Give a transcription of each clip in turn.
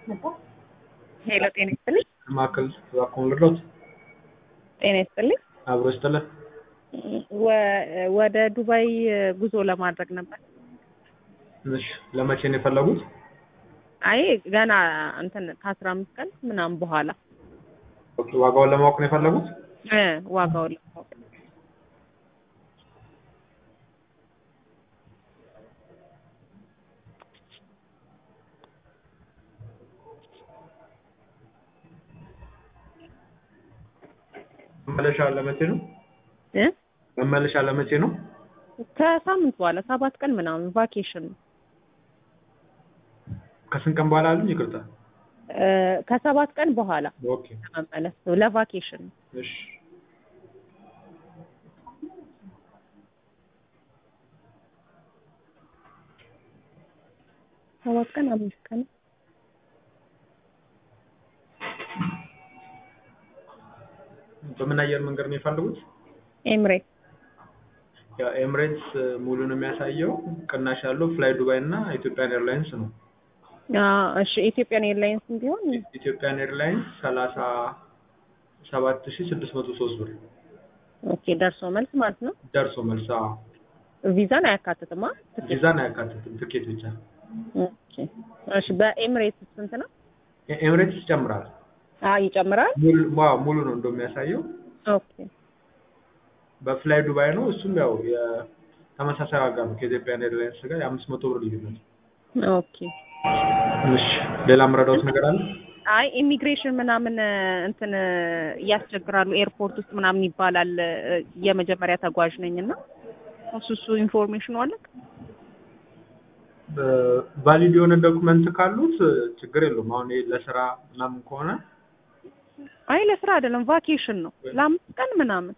ሄሎ ጤና ይስጥልኝ። ማዕከል እባክዎን ልርዳዎት? ጤና ይስጥልኝ። አብሮ ይስጥልን። ወ- ወደ ዱባይ ጉዞ ለማድረግ ነበር። እሺ ለመቼ ነው የፈለጉት? አይ ገና እንትን ከአስራ አምስት ቀን ምናምን በኋላ ኦኬ፣ ዋጋውን ለማወቅ ነው የፈለጉት? እ ዋጋውን ለማወቅ መመለሻ ለመቼ ነው? እ መመለሻ ለመቼ ነው? ከሳምንት በኋላ ሰባት ቀን ምናምን ቫኬሽን ነው። ከስንት ቀን በኋላ አሉኝ? ይቅርታ። እ ከሰባት ቀን በኋላ ኦኬ፣ ለመመለስ ነው ለቫኬሽን ነው። እሺ። ሰባት ቀን አምስት ቀን በምን አየር መንገድ ነው የፈለጉት? ኤምሬት ያው ኤምሬትስ ሙሉ ነው የሚያሳየው። ቅናሽ ያለው ፍላይ ዱባይ እና ኢትዮጵያን ኤርላይንስ ነው። እሺ ኢትዮጵያን ኤርላይንስ ቢሆን ኢትዮጵያን ኤርላይንስ ሰላሳ ሰባት ሺ ስድስት መቶ ሶስት ብር ኦኬ ደርሶ መልስ ማለት ነው። ደርሶ መልስ። አዎ ቪዛን አያካትትማ። ቪዛን አያካትትም፣ ትኬት ብቻ። ኦኬ እሺ በኤምሬትስ ስንት ነው? ኤ- ኤምሬትስ ይጨምራል። አ ይጨምራል። ሙሉ ዋው ሙሉ ነው እንደሚያሳየው። ኦኬ በፍላይ ዱባይ ነው። እሱም ያው የተመሳሳይ ዋጋ ነው ከኢትዮጵያን ኤርላይንስ ጋር የአምስት መቶ ብር ልዩነት። ኦኬ እሺ ሌላ የምረዳዎት ነገር አለ? አይ ኢሚግሬሽን ምናምን እንትን እያስቸግራሉ ኤርፖርት ውስጥ ምናምን ይባላል። የመጀመሪያ ተጓዥ ነኝ እና እሱ እሱ ኢንፎርሜሽኑ አለ። ቫሊድ የሆነ ዶክመንት ካሉት ችግር የለውም። አሁን ይሄ ለስራ ምናምን ከሆነ አይ ለስራ አይደለም ቫኬሽን ነው ለአምስት ቀን ምናምን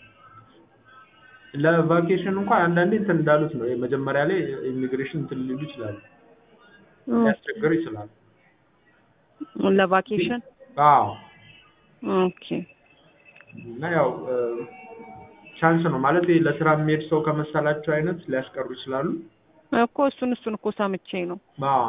ለቫኬሽን እንኳን አንዳንዴ እንትን እንዳሉት ነው። መጀመሪያ ላይ ኢሚግሬሽን እንትን ሊሉ ይችላሉ፣ ሊያስቸግር ይችላል። ለቫኬሽን አዎ ኦኬ እና ያው ቻንስ ነው ማለት ይሄ ለስራ የሚሄድ ሰው ከመሰላቸው አይነት ሊያስቀሩ ይችላሉ። እኮ እሱን እሱን እኮ ሰምቼ ነው። አዎ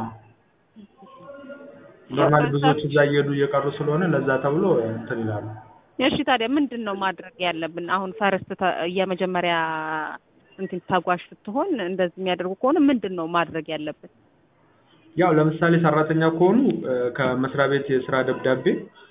ኖርማሊ ብዙዎች እዛ እየሄዱ እየቀሩ ስለሆነ ለዛ ተብሎ እንትን ይላሉ። እሺ ታዲያ ምንድን ነው ማድረግ ያለብን? አሁን ፈርስት የመጀመሪያ እንትን ተጓዥ ስትሆን እንደዚህ የሚያደርጉ ከሆነ ምንድን ነው ማድረግ ያለብን? ያው ለምሳሌ ሰራተኛ ከሆኑ እ፣ ከመስሪያ ቤት የስራ ደብዳቤ